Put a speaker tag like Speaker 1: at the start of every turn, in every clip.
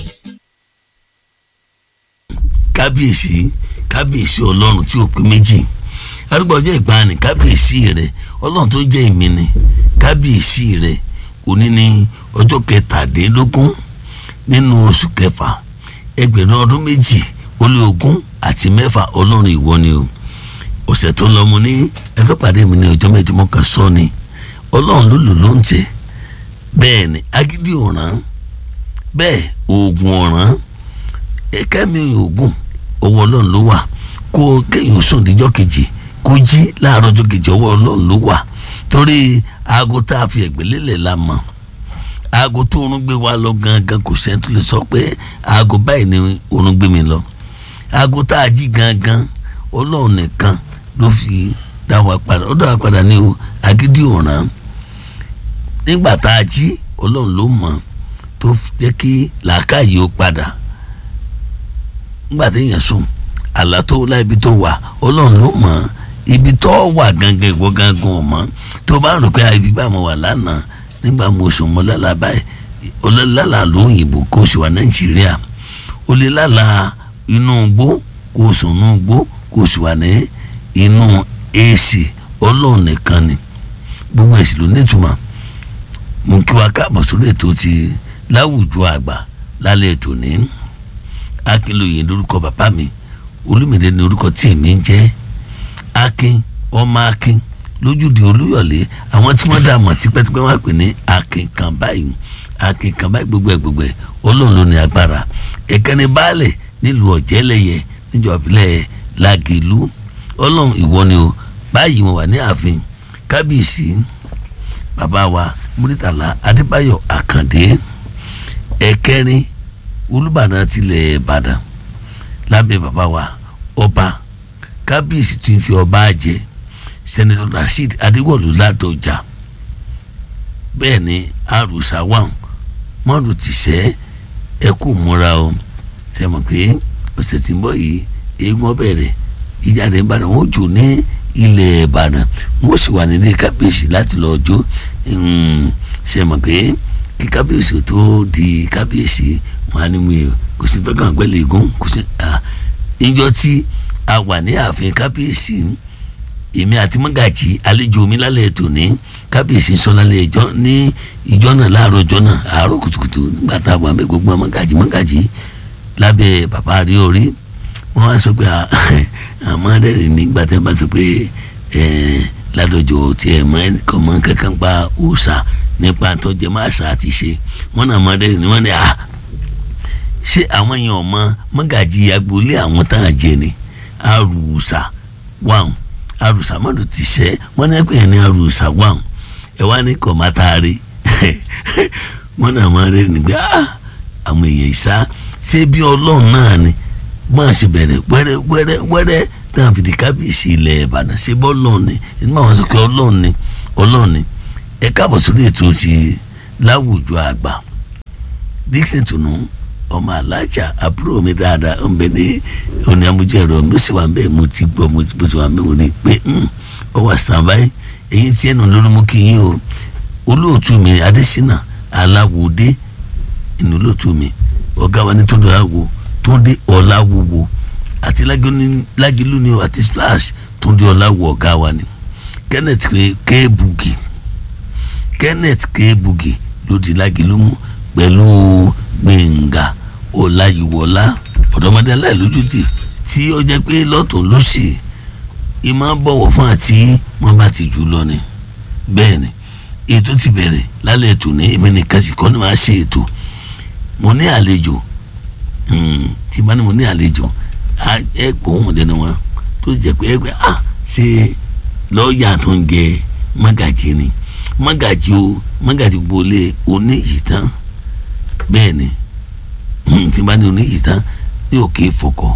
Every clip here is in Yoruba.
Speaker 1: kábíyèsí kábíyèsí ọlọ́run tí ò pé méjì arúgbó ọjọ́ ìgbàanì kábíyèsí rẹ ọlọ́run tó jẹ́ èmi ni kábíyèsí rẹ òní ní ọjọ́ kẹtàdínlógún nínú oṣù kẹfà ẹgbẹ̀rún ọdún méjì ó lé ogún àti mẹ́fà ọlọ́run ìwọ ni o ọ̀sẹ̀ tó lọ mo ní ẹjọ́ pàdé mi ní ọjọ́ méjì mo kàn sọ ni ọlọ́run ló lò ló ń tẹ̀ bẹ́ẹ̀ ni agídí ọ̀ràn bẹ́ẹ̀ oògùn ọ̀ràn ẹ̀kẹ́mi oògùn ọwọ́ ọlọ́run ló wà kó kéèyàn sùn díjọ́ kejì kó jí láàárọ̀ ọjọ́ kejì ọwọ́ ọlọ́run ló wà torí aago tá a fi ẹ̀gbẹ́ lélẹ̀ la mọ̀ aago tó oorun gbé wa lọ gangan kò sẹ́ni tó lè sọ pé aago báyìí ni oorun gbé mi lọ aago tá a jí gangan ọlọ́run nìkan ló fi dá wa padà ó dá wa padà ní o agídí ọ̀ràn nígbà tá a jí ọlọ́run ló mọ̀ tó jẹ́ kí làákàyè ó padà nígbà téèyàn sùn àlá tó láìbi tó wà ọlọ́run ló mọ̀ ibi tó wà gangan ìwọ gangan ọ̀mọ́ tó bá rò pé ibi bá mo wà lánàá nígbà mo sùn mo lálàá báyìí olólálà lóyìnbó kó o sì wà nàìjíríà o lè lálàá inú igbó kó o sùn inú igbó kó o sì wà ní inú èsì ọlọ́run nìkan ni gbogbo èsì ló nítumọ̀ mo kí wa káàbọ̀ sórí ètò ti láwùjọ àgbà lálẹ́ ètò ní akínlóye lórúkọ bàbá mi olúmìnira ní orúkọ tí èmi ń jẹ́ akin ọmọ akin lójúde olúyọ̀lé àwọn tí wọ́n dá mọ̀ tipẹ́tipẹ́ wọ́n pè ní akin kan báyìí akin kan báyìí gbogbo ẹ̀ gbogbo ẹ̀ ọlọ́run ló ní agbára ẹ̀kẹ́ni baálẹ̀ nílùú ọ̀jẹ́lẹ̀yẹ níjọba ìbílẹ̀ lagelu ọlọ́run ìwọ ni o báyìí mo wà ní ààfin kábíyèsí bàbá wa múrítàlá adébáyọ̀ àkàndé ẹ̀kẹrin olùbàdàn tilẹ̀ ìbàdàn lábẹ́ bàbá wa ọba kábíyèsí tún fi ọba jẹ sẹ́nitọ́ rasheed adéwọ̀lú ládọjà bẹ́ẹ̀ ni arúsá wàm mọ́rù tìṣẹ́ ẹ kú múra o ṣe mọ̀ pé ọ̀sẹ̀ tí ń bọ̀ yìí eégún ọbẹ̀rẹ̀ ìjáde ìbàdàn wọn ò jò ní ilẹ̀ ìbàdàn wọn ò sì wà nílé kábíyèsí láti lọ jó ṣe mọ̀ pé kí kábíyèsí tó di kábíyèsí wọn á ní mi kò sí tọ́kàn pẹ́lú eégún kò sí ìjọ tí a wà ní ààfin kábíyèsí èmi àti mọ́gàjì àlejò mi lálẹ́ ètò ní kábíyèsí sọ lálẹ́ ìjọ ní ìjọ náà láàárọ̀ ìjọ náà àárọ̀ kùtùkùtù nígbà tá a wà mẹ́ gbogbo mọ́gàjì mọ́gàjì lábẹ́ bàbá rí orí wọ́n wá sọ pé àmọ́ rẹ̀ nígbà tí wọ́n bá sọ pé ládọ̀jọ́ tiẹ̀ mọ́ ẹnìkan mọ́ kankan pa òòṣà nípa tọ́jẹ́ máa ṣá àti ṣe wọ́n náà mọ́ rẹ̀ ni wọ́n ní à ṣé àwọn èèyàn ọmọ mọ́gàjì agboolé àwọn tá à jẹ ni àrùsà wàhùn àrùsà mọ́tò ti ṣẹ́ wọ́n ní ẹ̀pẹ́ ní àrùsà wàhùn ẹ̀ wá ní kọ̀ máa taari wọ́n náà mọ́ rẹ̀ nígbà àwọn èèyàn ìṣá ṣé bí ọlọ́run náà ni máa ṣe bẹ̀rẹ̀ wẹ́rẹ́ wẹ́rẹ́ wẹ́rẹ́ náà fìdí kábíyèsí ilẹ̀ ìbàdàn ṣé bọ́ ọlọ́run ni inú àwọn sọ pé ọlọ́run ni ọlọ́run ni ẹ káàbọ̀ sórí ètò ti láwùjọ àgbà dixon tùnú ọmọ alájà àbúrò mi dáadáa ń bẹ ní òní amújẹrọ mo sì wà bẹ́ẹ̀ mo ti gbọ́ mo sì wà bẹ́ẹ̀ mo ní pé ọ wà sànbáyé èyí tí ẹnu lórí mú kí yín o olóòtú mi adésínà aláwòdé inú olóòtú mi ọ̀gá wa ní tó dára wo tó ń dé ọ̀làwòwò àti lágìlú ni àti splash tó ń dé ọ̀làwò ọ̀gá wa ni kenneth kéébùgì kenneth kéébùgì ló di lágìlú mú pẹ̀lú gbẹ̀ngà ọ̀làyíwọlá ọ̀dọ́mọdé aláìlójútì tí ó jẹ́ pé lọ́tún ló sì ì máa bọ̀wọ̀ fún àti wọ́n bá ti jù lọ ni bẹ́ẹ̀ ni ètò ti bẹ̀rẹ̀ lálẹ́ ètò ní èmi nìkan sì kọ́ ni màá ṣe ètò mo ní àlejò tí bá ní mo ní àlejò ẹ pọ̀ wọ́n dẹnu wọn tó jẹ́ pé ẹgbẹ́ à ṣe lọ́ọ̀yà tó ń jẹ mágàjì ni mágàjì o mágàjì gbolé oníyìí tán bẹ́ẹ̀ ni tí bá ní oníyìí tán ní òkè fọkọ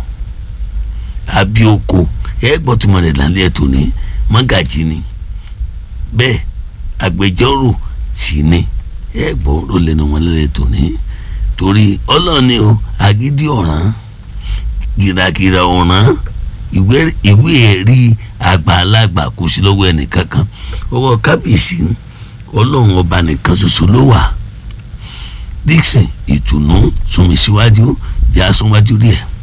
Speaker 1: abioko ẹ gbọ́ tí mo rẹ̀ lálẹ́ ẹ̀tọ́ ní mágàjì ni bẹ́ẹ̀ agbẹjọ́rò sì ni ẹ gbọ́ ló lẹ́nu wọn lálẹ́ ẹ̀tọ́ ní torí ọlọ́ọ̀ni o agídí ọ̀ràn gìràgìrà ọ̀ràn ìwé ẹ̀rí àgbàlagbà kò sí lọ́wọ́ ẹnìkankan ọwọ́ kábíyèsí ọlọ́run ọba nìkan ṣoṣo ló wà Dixon ìtùnú súnmi síwájú yà súnwájú díẹ̀.